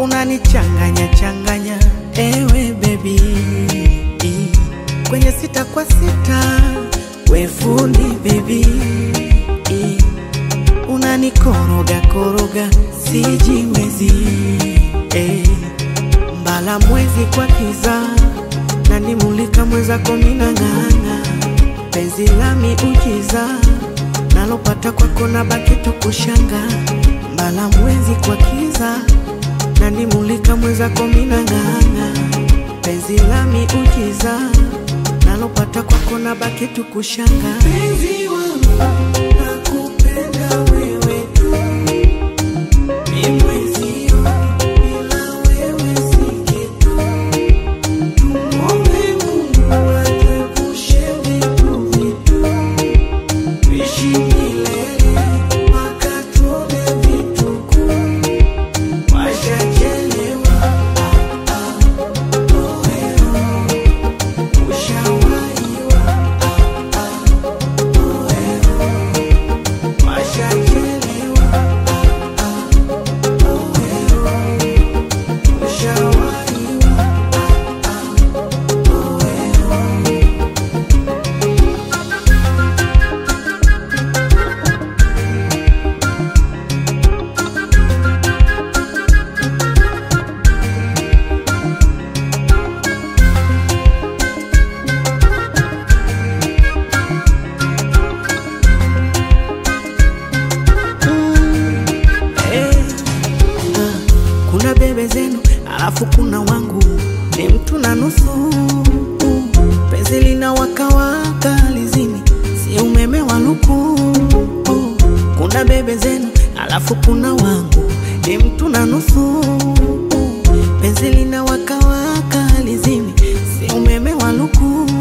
unanichanganya changanya, ewe baby, kwenye sita kwa sita, we fundi baby, unanikoroga koroga, sijiwezi eh. Mbala mwezi kwa kiza, nanimulika mwezako minang'ang'a, penzi lami ujiza, nalopata kwako na baki tukushanga. Mbala mwezi kwa kiza, nanimulika mwezako minang'ang'a, penzi lami ujiza, nalopata kwako na baki tukushanga. Penzi wangu, nakupenda wewe tu, mi mwezio, bila wewe si kitu. Tumwombe Mungu atuepushe vitu vitu, tuishi milele mpaka tuone vituko. Washachelewa, ah, ah, oeo. Ushawahiwa, ah, ah, oeo. Washachelewa, ah, ah, oeo. Ushawahiwa, ah, ah, oeo. Eh, ah, kuna bebe zenu alafu kuna wangu ni mtu na nusu penzi lina wakawaka lizimi si umeme wa luku kuna bebe zenu alafu kuna wangu ni mtu na nusu penzi lina wakawaka lizimi si umeme wa luku